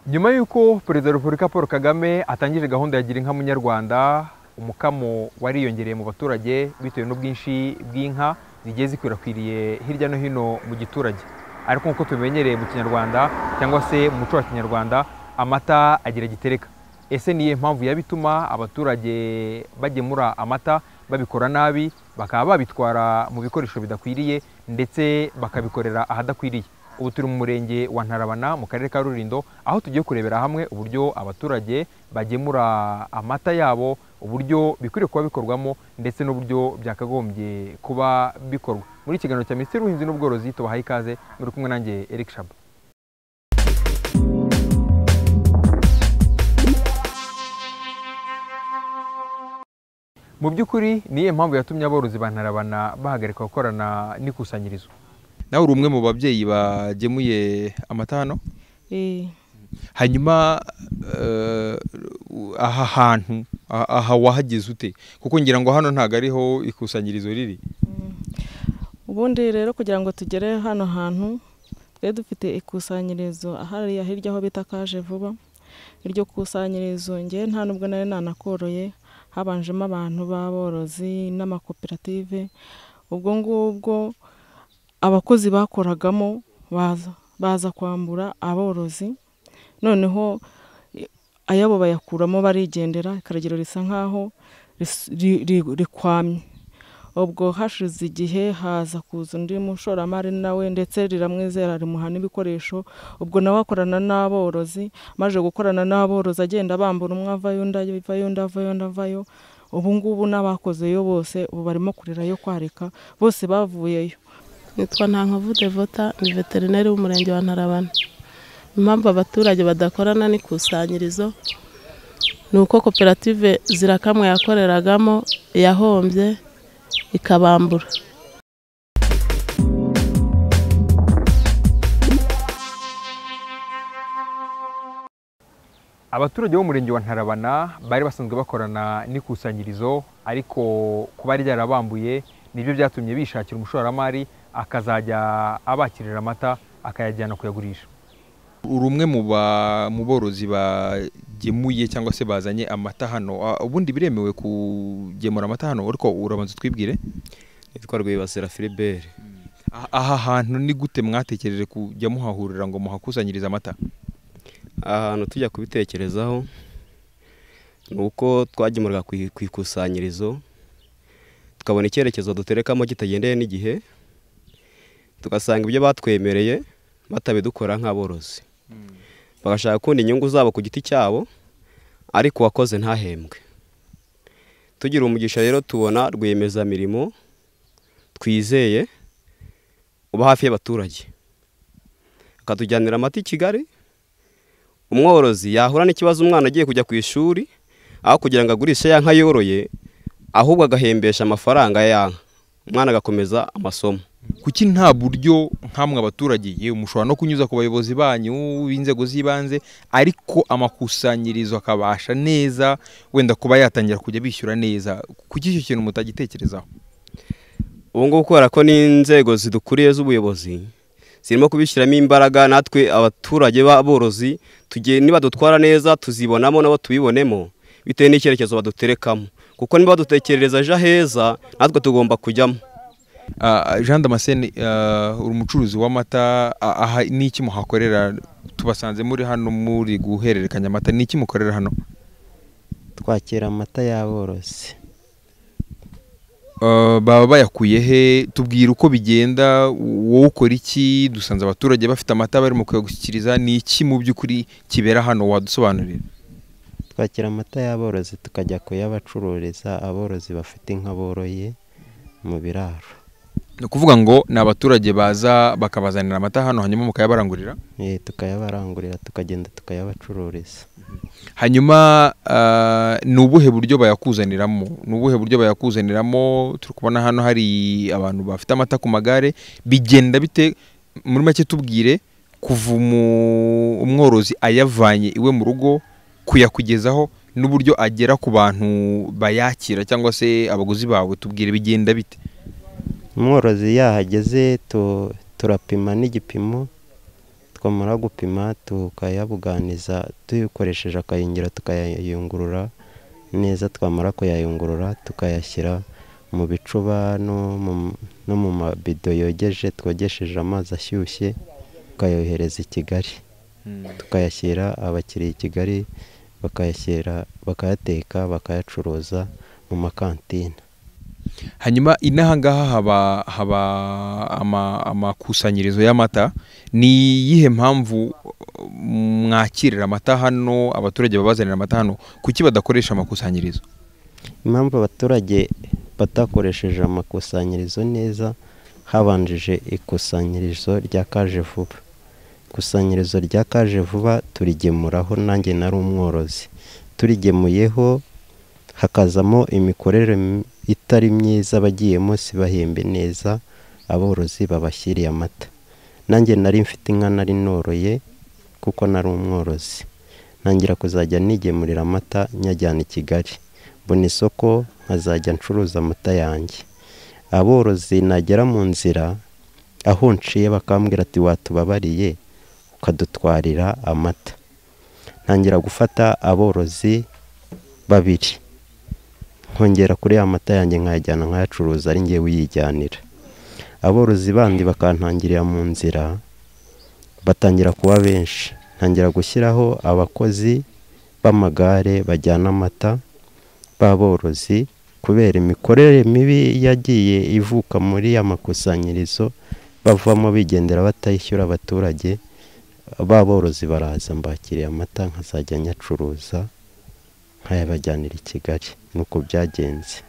nyuma y'uko perezida wa repubulika paul kagame atangije gahunda ya gira inka munyarwanda umukamo wariyongereye mu baturage bitewe n'ubwinshi bw'inka zigiye zikwirakwiriye hirya no hino mu giturage ariko nk'uko tubimenyereye mu kinyarwanda cyangwa se mu muco wa kinyarwanda amata agira gitereka ese niyo mpamvu yaba ituma abaturage bagemura amata babikora nabi bakaba babitwara mu bikoresho bidakwiriye ndetse bakabikorera ahadakwiriye ubu turi mu murenge wa ntarabana mu karere ka rurindo aho tugiye kurebera hamwe uburyo abaturage bagemura amata yabo uburyo bikwiriye kuba bikorwamo ndetse n'uburyo byakagombye kuba bikorwa muri iki kiganiro cya minisitiri w'ubuhinzi n'ubworozi tubahaye ikaze muri kumwe nanjye eric shaba mu by'ukuri niyo mpamvu yatumye aborozi ba ntarabana bahagarika gukorana n'ikusanyirizo nawe uri umwe mu babyeyi bagemuye amata hano hanyuma eh, aha hantu aha- aha wahageze ute kuko ngira ngo hano ntabwo ariho ikusanyirizo riri ubundi rero kugira ngo tugere hano hantu twari dufite ikusanyirizo ahariya hirya aho bita kaje vuba iryo kusanyirizo ngewe nta nubwo nari nanakoroye habanjemo abantu b'aborozi n'amakoperative ubwo ngubwo abakozi bakoragamo baza baza kwambura aborozi noneho i- ayabo bayakuramo barigendera ikaragiro risa nk'aho ris- ri- ri- rikwamye ubwo hashize igihe haza kuza undi mushoramari nawe ndetse riramwizera rimuha n'ibikoresho ubwo nawe akorana n'aborozi amaze gukorana n'aborozi agenda bambura umwe avayo undi avayo undi avayo undi avayo ubu ngubu n'abakozeyo bose ubu barimo kurira yo kwarika bose bavuyeyo nitwa ntankavu devota ni veterineri w'umurenge wa ntarabana impamvu abaturage badakorana n'ikusanyirizo ni uko koperative zirakamwe yakoreragamo yahombye ikabambura abaturage bo mu murenge wa ntarabana bari basanzwe bakorana n'ikusanyirizo ariko kuba ryarabambuye nibyo byatumye bishakira umushoramari akazajya abakirira amata akayajyana kuyagurisha uri umwe mu ba- mu borozi bagemuye cyangwa se bazanye amata hano Ah, ubundi biremewe kugemura amata hano ariko urabanza utwibwire nitwa rwibasira filiberi Ah- aha hantu ni gute mwatekereje kujya muhahurira ngo muhakusanyirize amata ahantu tujya kubitekerezaho ni uko twagemurwa ku i- ku ikusanyirizo tukabona icyerekezo duterekamo kitagendeye n'igihe tugasanga ibyo batwemereye batabidukora nk'aborozi bagashaka kundi inyungu zabo ku giti cyabo ariko uwakoze ntahembwe tugira umugisha rero tubona rwiyemezamirimo twizeye uba hafi y'abaturage akatujyanira amata i kigali umworozi yahura n'ikibazo umwana agiye kujya ku ishuri aho kugira ngo agurishe ya nka yoroye ahubwo agahembesha amafaranga ya nka umwana agakomeza amasomo kuki nta buryo nk'amwe abaturage yewe mushobora no kunyuza ku bayobozi banyu b'inzego z'ibanze ariko amakusanyirizo akabasha neza wenda kuba yatangira kujya bishyura neza kuki icyo kintu mutagitekerezaho ubu ngubu kubera ko n'inzego zidukuriye z'ubuyobozi zirimo kubishyiramo imbaraga natwe abaturage b'aborozi tuge- nibadutwara neza tuzibonamo nabo tubibonemo bitewe n'icyerekezo baduterekamo kuko niba badutekerereza ejo heza natwe tugomba kujyamo Ah, jean damascene ah, uri umucuruzi w'amata ah, aha ni iki muhakorera tubasanze muri hano muri guhererekanya amata ni iki mukorera hano twakira amata y'aborozi Ah, baba bayakuye he tubwira uko bigenda wowe ukora iki dusanze abaturage bafite amata barimo kuyagushyikiriza ni iki mu by'ukuri kibera hano wadusobanurira twakira amata y'aborozi tukajya kuyabacururiza aborozi bafite inka boroye mu biraro ni ukuvuga ngo ni abaturage baza bakabazanira amata hano hanyuma mukayabarangurira Eh, tukayabarangurira tukagenda tukayabacururiza hanyuma ah, ni ubuhe buryo bayakuzaniramo ni ubuhe buryo bayakuzaniramo turi kubona hano hari abantu bafite amata ku magare bigenda bite muri make tubwire kuva umu- umworozi ayavanye iwe mu rugo kuyakugezaho n'uburyo agera ku bantu bayakira cyangwa se abaguzi bawe tubwire bigenda bite umworozi yahageze tu- turapima n'igipimo twamara gupima tukayabuganiza tuyikoresheje akayingira tukayayungurura neza twamara kuyayungurura tukayashyira mu bicuba no mu- no mu mabido yogeje twogesheje amazi ashyushye tukayohereza i kigali tukayashyira abakiriya i kigali bakayashyira bakayateka bakayacuruza mu makantine hanyuma inaha ngaha haba haba ama- amakusanyirizo y'amata ni iyihe mpamvu mwakirira amata hano abaturage babazanira amata hano kuki badakoresha amakusanyirizo impamvu abaturage batakoresheje amakusanyirizo neza habanjije ikusanyirizo rya kaje vuba ikusanyirizo rya kaje vuba turigemuraho nanjye nari umworozi turigemuyeho hakazamo imikorere m- itari myiza abagiyemo sibahembe neza aborozi babashyiriye amata nanjye nari mfite inka nari noroye kuko nari umworozi ntangira kuzajya nigemurira amata nyajyana i kigali mbona isoko nkazajya ncuruza amata yanjye aborozi nagera mu nzira aho nciye bakambwira ati watubabariye ukadutwarira amata ntangira gufata aborozi babiri nkongera kuri ya mata yanjye nkayajyana nkayacuruza ari ngewe uyijyanira aborozi bandi bakantangirira mu nzira batangira kuba benshi ntangira gushyiraho abakozi b'amagare bajyana amata b'aborozi kubera imikorere mibi yagiye ivuka muri ya makusanyirizo bavamo bigendera batayishyura abaturage b'aborozi baraza mbakiriye amata nkazajya nyacuruza nkayabajyanira i Kigali nuko byagenze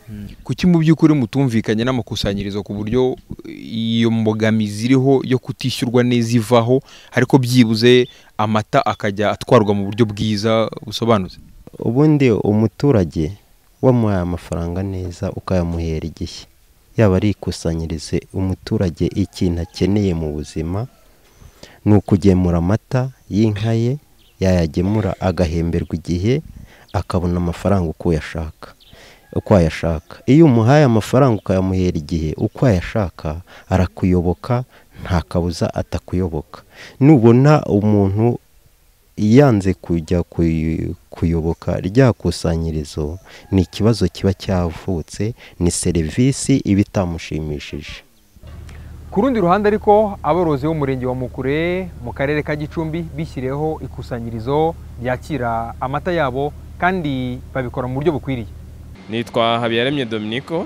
kuki mu by'ukuri mutumvikanye n'amakusanyirizo ku buryo iyo mbogamizi iriho yo kutishyurwa neza ivaho ariko byibuze amata akajya atwarwa mu buryo bwiza busobanutse ubundi umuturage wamuhaye amafaranga neza ukayamuhera igihe yaba ari ikusanyirize umuturage ikintu akeneye mu buzima ni ukugemura amata y'inka ye yayagemura agahemberwa igihe akabona amafaranga uko yashaka uko ayashaka iyo umuhaye amafaranga ukayamuhera igihe uko ayashaka arakuyoboka nta kabuza atakuyoboka nubona umuntu yanze kujya kuy- kuyoboka rya kusanyirizo ni ikibazo kiba cyavutse ni serivisi iba itamushimishije ku rundi ruhande ariko aborozi b'umurenge wa mukure mu karere ka gicumbi bishyiriyeho ikusanyirizo ryakira amata yabo kandi babikora mu buryo bukwiriye nitwa habiyaremye dominiko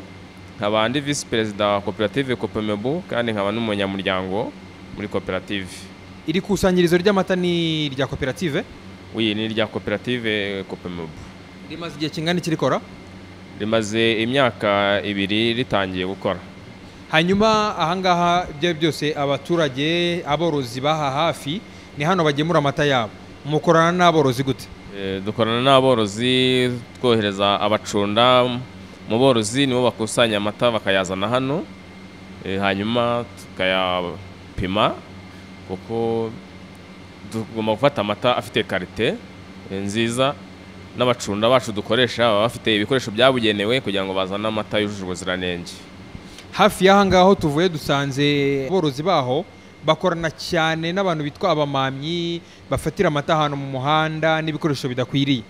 nkaba ndi visi perezida wa koperative kopemebu kandi nkaba n'umunyamuryango muri koperative iri kusanyirizo ry'amata ni irya koperative uyu ni irya koperative kopemebu rimaze igihe kingana iki rikora rimaze imyaka ibiri ritangiye gukora hanyuma ahangaha ibyo ari byo byose abaturage aborozi baha hafi ni hano bagemura amata yabo mukorana n'aborozi gute E, dukorana n'aborozi twohereza abacunda mu borozi nibo bakusanya amata bakayazana hano e, hanyuma tukayapima kuko tugomba gufata amata afite karite e, nziza n'abacunda bacu dukoresha baba bafite ibikoresho byabugenewe kugira ngo bazane amata yujuje ubuziranenge hafi y'ahangaha aho tuvuye dusanze aborozi baho bakorana cyane n'abantu bitwa abamamyi bafatira amata ahantu mu muhanda n'ibikoresho bidakwiriye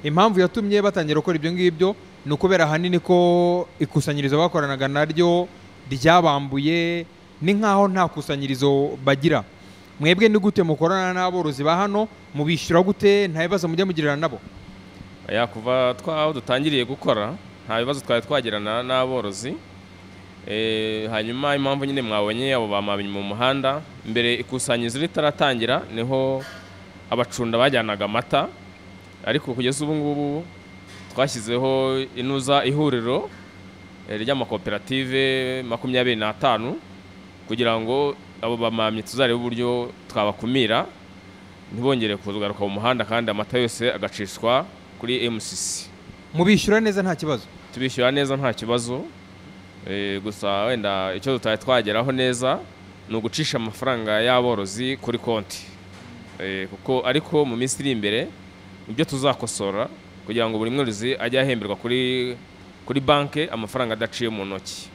impamvu yatumye batangira gukora ibyo ngibyo ni ukubera ahanini ko ikusanyirizo bakoranaga naryo ryabambuye ni nk'aho nta kusanyirizo bagira mwebwe ni gute mukorana n'aborozi ba hano mubishyura gute nta bibazo mujya mugirana nabo ya kuva twaho dutangiriye gukora nta bibazo twari twagirana n'aborozi Eh, hanyuma impamvu nyine mwabonye abo bamamye mu muhanda mbere ikusanyirizo ritaratangira niho abacunda bajyanaga amata ariko kugeza ubu ngubu twashyizeho inuza ihuriro eh, ry'amakoperative makumyabiri n'atanu kugira ngo abo bamamyi tuzarebe uburyo twabakumira ntibongere kugaruka mu muhanda kandi amata yose agacishwa kuri MCC mubishyura neza nta kibazo tubishyura neza nta kibazo Eh, gusa wenda icyo tutari twageraho neza ni ugucisha amafaranga y'aborozi kuri konti Eh, kuko ariko mu minsi iri imbere ibyo tuzakosora kugira ngo buri mworozi ajye ahemberwa kuri kuri banki amafaranga adaciye mu ntoki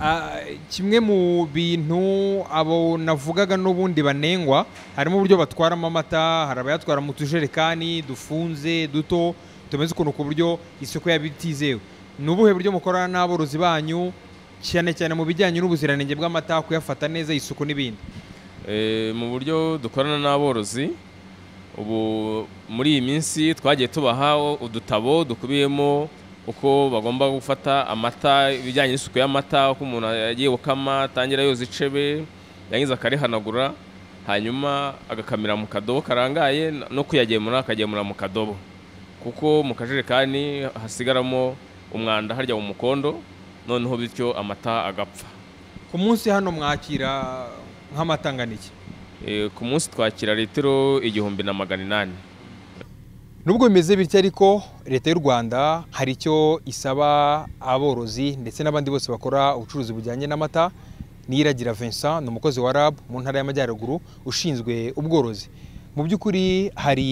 Ah, kimwe mu bintu abo navugaga n'ubundi banengwa harimo uburyo batwaramo amata hari abayatwara mu tujerekani dufunze duto tumeze ukuntu ku buryo isoko yaba itizewe ni ubuhe buryo mukorana n'aborozi banyu cyane cyane mu bijyanye n'ubuziranenge bw'amata kuyafata neza isuku n'ibindi Eh, mu buryo dukorana n'aborozi ubu muri iyi minsi twagiye tubaha udutabo dukubiyemo uko bagomba gufata amata ibijyanye n'isuku y'amata uko umuntu yagiye gukama atangira yoza icebe yangiza akarihanagura hanyuma agakamira mu kadobo karangaye n- no kuyagemura akagemura mu kadobo kuko mu kajerekani hasigaramo umwanda harya mu mukondo noneho bityo amata agapfa ku munsi hano mwakira nk'amatanganiki Eh, ku munsi twakira litiro igihumbi na magana inani nubwo bimeze bityo ariko leta y'u rwanda hari icyo isaba aborozi ndetse n'abandi bose bakora ubucuruzi bujyanye n'amata niyiragira vincent ni umukozi wa rab mu ntara y'amajyaruguru ushinzwe ubworozi mu by'ukuri hari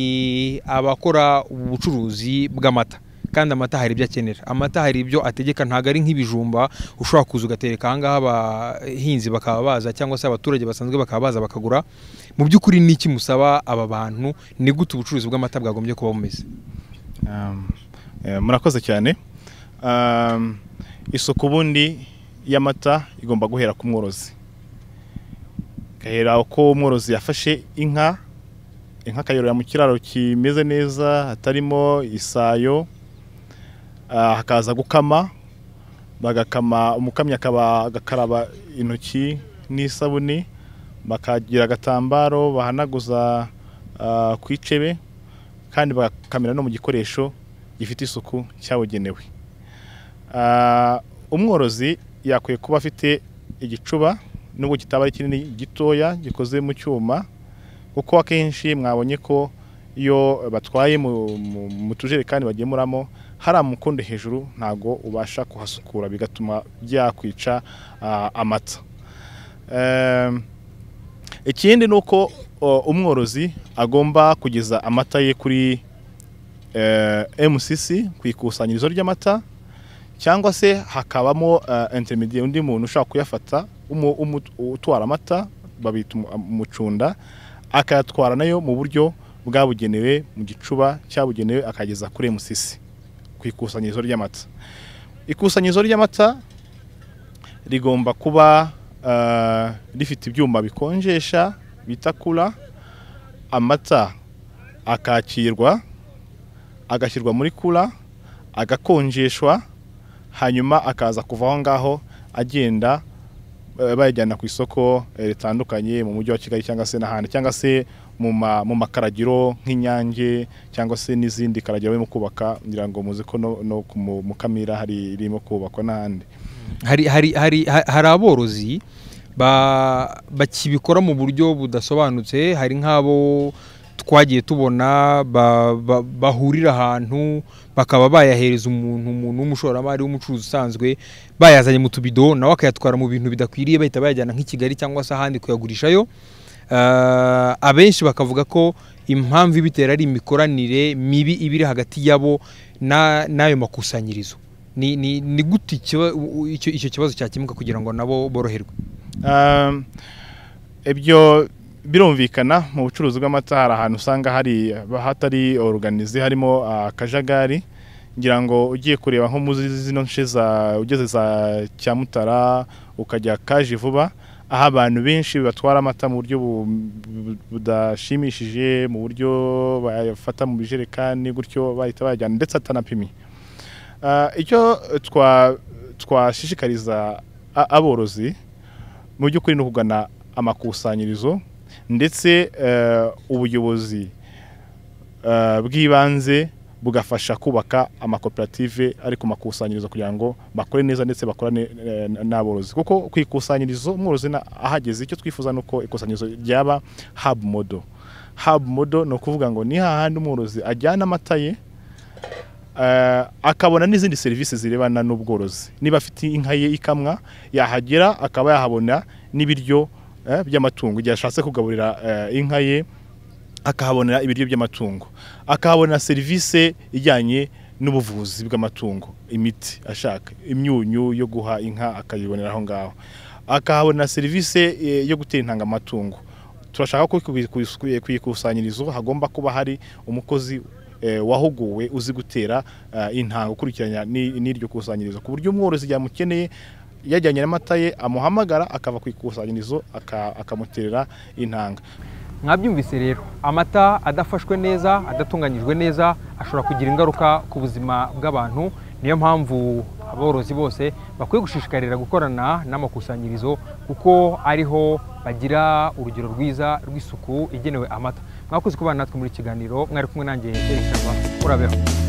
abakora ubucuruzi bw'amata kandi amata hari ibyo akenera amata hari ibyo ategeka ntabwo ari nk'ibijumba ushobora kuza ugatereka ahangaha abahinzi bakaba baza cyangwa se abaturage basanzwe bakaba baza bakagura mu by'ukuri ni iki musaba aba bantu ni gute ubucuruzi bw'amata bwagombye kuba bumeze Um, eh, murakoze cyane Um, isuku ubundi y'amata igomba guhera ku mworozi igahera uko umworozi yafashe inka inka akayororera mu kiraro kimeze neza hatarimo isayo ah, hakaza gukama bagakama umukamyi akaba agakaraba intoki n'isabune bakagira agatambaro bahanaguza ah, ku icebe kandi bagakamera no mu gikoresho gifite isuku cyabugenewe Ah, umworozi yakwiye kuba afite igicuba nubwo kitaba ari kinini gitoya gikoze mu cyuma kuko akenshi mwabonye ko iyo batwaye mu- mu mu tujerekani bagemuramo hari amukondo hejuru ntago ubasha kuhasukura bigatuma byakwica ah, amata Em, ikindi ni uko o, umworozi agomba kugeza amata ye kuri eh, MCC ku ikusanyirizo ry'amata cyangwa se hakabamo eh, intermediate undi muntu ushaka kuyafata umu- umu- utwara amata babita umu- umucunda akayatwara nayo mu buryo bwabugenewe mu gicuba cyabugenewe akageza kuri MCC ku ikusanyirizo ry'amata ikusanyirizo ry'amata rigomba kuba eh, rifite ibyuma bikonjesha bita kura amata akakirwa agashyirwa muri kura agakonjeshwa hanyuma akaza kuva aho ngaho agenda eh, bayajyana ku isoko eh, ritandukanye mu mujyi wa kigali cyangwa se n'ahandi cyangwa se mu ma- mu makaragiro nk'inyange cyangwa se n'izindi karagiro barimo kubaka ngira ngo muzi ko no- no ku mu- mukamira hari irimo kubakwa n'ahandi hari hari hari ha- hari aborozi ba- bakibikora mu buryo budasobanutse hari nk'abo twagiye tubona ba- ba- bahurira ahantu bakaba bayahereza umuntu umuntu w'umushoramari w'umucuruzi usanzwe bayazanye mu tubido nawe akayatwara mu bintu bidakwiriye bahita bayajyana nk'i kigali cyangwa se ahandi kuyagurishayo Ah, abenshi bakavuga ko impamvu ibitera ari imikoranire mibi iba iri hagati yabo na- n'ayo makusanyirizo ni ni ni gute ikiba- u- u- icyo icyo kibazo cyakemuka kugira ngo nabo boroherwe Um, ibyo birumvikana mu bucuruzi bw'amata hari ahantu usanga hari hatari oruganize harimo ah, akajagari ngira ngo ugiye kureba nko muri zino nce za ugeze za cyamutara ukajya kaje vuba aho abantu benshi batwara amata mu buryo bu- bu- budashimishije mu buryo bayafata mu bijerekani gutyo bahita bayajyana ndetse atanapimiye Ah, icyo twa twashishikariza a- aborozi mu by'ukuri ni ukugana amakusanyirizo ndetse eh, ubuyobozi eh, bw'ibanze bugafasha kubaka amakoperative ari ku makusanyirizo kugira ngo bakore neza ndetse bakorane eh, n'aborozi kuko ku ikusanyirizo umworozi na- ahageze icyo twifuza ni uko ikusanyirizo ryaba hub model hub model ni ukuvuga ngo ni hahandi umworozi ajyana amata ye Eh, akabona n'izindi serivisi zirebana n'ubworozi niba afite inka ye ikamwa yahagera akaba yahabona n'ibiryo eh, by'amatungo igihe ashatse kugaburira eh, inka ye akahabonera ibiryo by'amatungo akahabona serivisi ijyanye n'ubuvuzi bw'amatungo imiti ashaka imyunyu yo guha inka akayibonera aho ngaho akahabona serivisi eh, yo gutera intanga amatungo turashaka ko ku- ku- ku ikusanyirizo hagomba kuba hari umukozi eh, wahuguwe uzi gutera eh, intanga ukurikiranya ni- n'iryo kusanyirizo ku buryo umworozi yamukeneye yajyanye n'amata ye amuhamagara akava ku ikusanyirizo aka- akamuterera intanga mwabyumvise rero amata adafashwe neza adatunganyijwe neza ashobora kugira ingaruka ku buzima bw'abantu niyo mpamvu aborozi bose bakwiye gushishikarira gukorana n'amakusanyirizo kuko ariho bagira urugero rwiza rw'isuku igenewe amata mwakoze kubana natwe muri iki kiganiro mwari kumwe nanjye Eric Shyamba, urabeho